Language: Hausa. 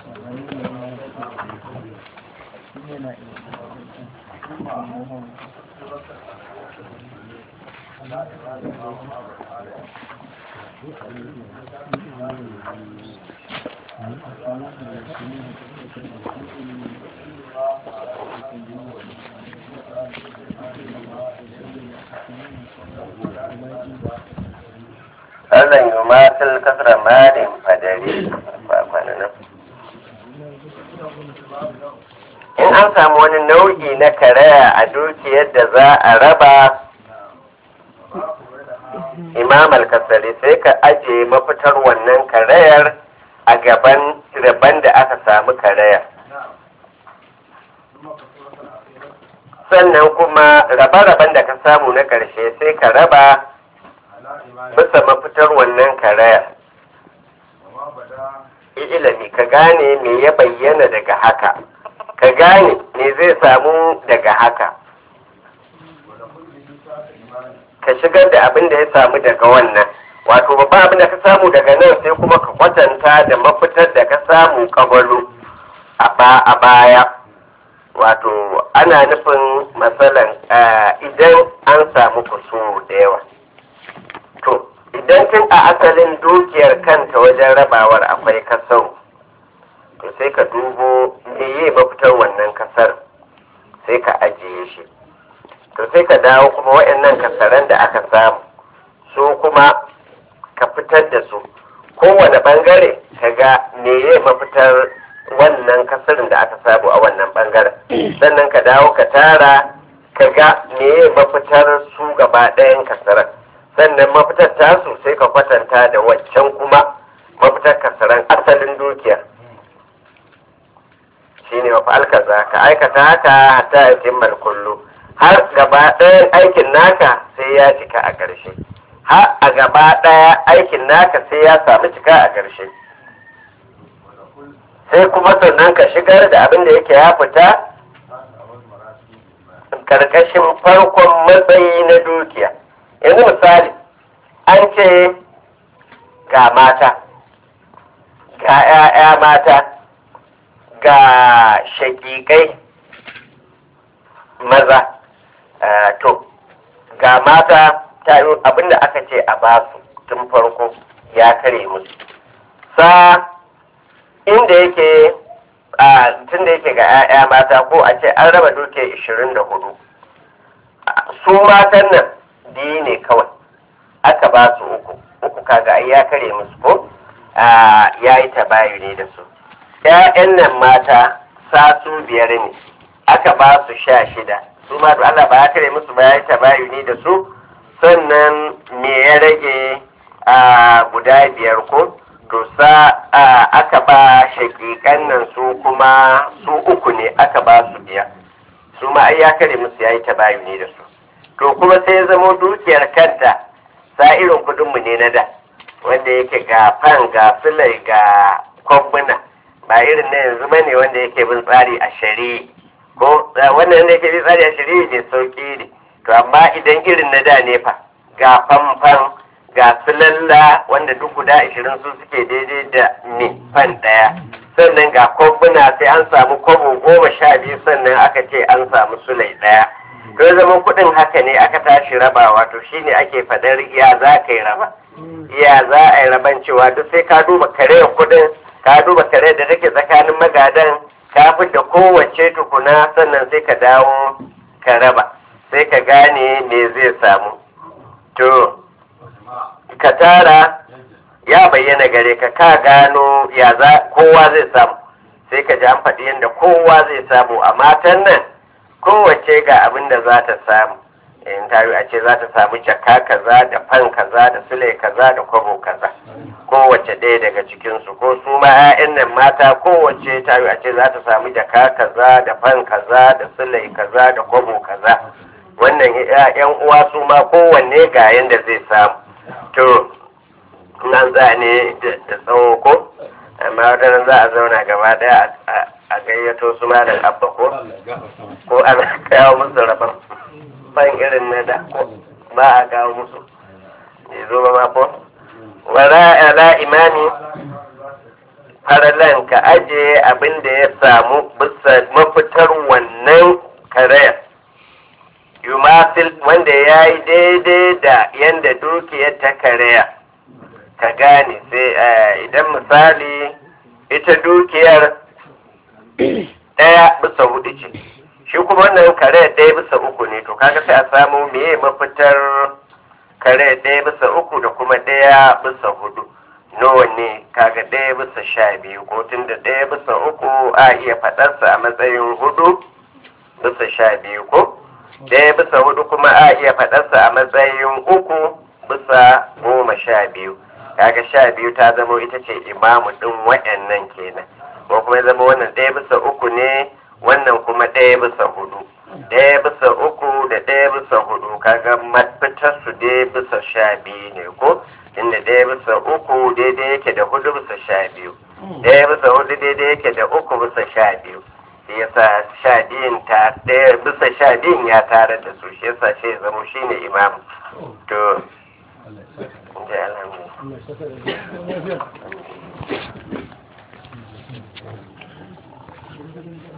Allah yi matul kasra malin fadari ba kwanan in an samu wani nau'i na karaya a dukiyar da za a raba imam al-kasari sai ka ajiye mafitar wannan karayar a gaban rabon da aka samu karaya sannan kuma rabe-raben da ka samu na ƙarshe sai ka raba bisa mafitar wannan karaya ilimi ka gane me ya bayyana daga haka ka gane me zai samu daga haka ka shigar da abin da ya samu daga wannan wato babban abin da ka samu daga nan sai kuma ka kwatanta da mafitar da ka samu kabalu a baya wato ana nufin matsalan idan an samu kusuru da yawa to idan tun a asalin dukiyar kanta wajen rabawar akwai kasar to sai ka dubo meye mafitar wannan kasar sai ka ajiye shi to sai ka dawo kuma waɗannan kasaran da aka samu su kuma ka fitar da su kowane bangare ka ga meye mafitar wannan kasarin da aka samu a wannan bangaren sannan ka dawo ka tara ka ga meye mafitar su gaba ɗayan kasaran sannan mafitar tasu sai ka kwatanta da waccan kuma mafitar kasaran asalin dukiya shine wa kaza ka aikata haka hatta ya timmar kullu har gaba ɗayan aikin naka sai ya cika a ƙarshe har a gaba ɗaya aikin naka sai ya samu cika a ƙarshe sai kuma sannan ka shigar da abin da yake ya fita karkashin farkon matsayi na dukiya yanzu misali an ce ga mata ga 'ya'ya mata ga shakikai maza to ga mata ta yi abinda aka ce a basu tun farko ya kare musu sa inda yake tun da yake ga 'ya'ya mata ko a ce an raba duke 24 su matan nan biyu ne kawai aka ba su uku uku kaga ai ya kare musu ko ya yi tabayu ne da su 'ya'yan nan mata sa su biyar ne aka ba su sha shida su ma Allah ba ya kare musu ba ya yi tabayu ne da su sannan me ya rage a guda biyar ko to sa aka ba shakikan nan su kuma su uku ne aka ba su biya su ma ai ya kare musu ya yi tabayu ne da su to kuma sai ya zamo dukiyar kanta sa irin kudinmu ne na da wanda yake ga fan ga filai ga kwambuna ba irin na yanzu bane wanda yake bin tsari a shari'i ko wannan wanda yake bin tsari a shari'i ne sauki ne to amma idan irin na da ne fa ga fanfan ga filalla wanda duk guda ashirin su suke daidai da ne fan ɗaya sannan ga kwambuna sai an samu kwabo goma sha biyu sannan aka ce an samu sulai ɗaya to zama kuɗin haka ne aka tashi rabawa to shine ake faɗar ya za ka yi raba ya za a yi raban cewa duk sai ka duba kare kuɗin ka duba kare da take tsakanin magadan ka da kowace tukuna sannan sai ka dawo ka raba sai ka gane me zai samu to ka tara ya bayyana gare ka ka gano ya za kowa zai samu sai ka ji an faɗi yadda kowa zai samu a matan nan kowace ga abin da za ta samu in ta a ce za ta samu jaka kaza da fan kaza da sule kaza da kwabo kaza kowace ɗaya daga cikinsu ko su ma 'ya'yan nan mata kowace ta a ce za ta samu jaka kaza da fan kaza da sule kaza da kwabo kaza wannan 'yan uwa su ma kowanne ga yanda zai samu to nan za ne da tsawo ko amma wadannan za a zauna gaba ɗaya a gayyato su ma da abba ko ko ana kawo musu rabon ban irin na da ko ba a kawo musu bai zo ba ko wala ala imami faralan ka aje abin da ya samu bisa mafitar wannan karayar yumasil wanda ya yi daidai da yadda dukiyar ta karaya ka gane sai idan misali ita dukiyar ɗaya bisa hudu ce shi kuma wannan kare ɗaya bisa uku ne to kaga sai a samu meye mafitar kare ɗaya bisa uku da kuma ɗaya bisa hudu nawa ne kaga ɗaya bisa sha biyu ko tun da ɗaya bisa uku a iya faɗarsa a matsayin hudu bisa sha biyu ko ɗaya bisa hudu kuma a iya faɗarsa a matsayin uku bisa goma sha biyu kaga sha biyu ta zama ita ce imamu ɗin wa'annan kenan ko kuma zama wannan ɗaya bisa uku ne wannan kuma ɗaya bisa hudu ɗaya bisa uku da ɗaya bisa hudu kaga mafitar su dai bisa sha biyu ne ko inda ɗaya bisa uku daidai yake da hudu bisa sha biyu ɗaya bisa hudu daidai yake da uku bisa sha biyu shi yasa sha biyun ta ɗaya bisa sha biyun ya tare da su shi yasa shi zama shi ne imam to alhamdulillah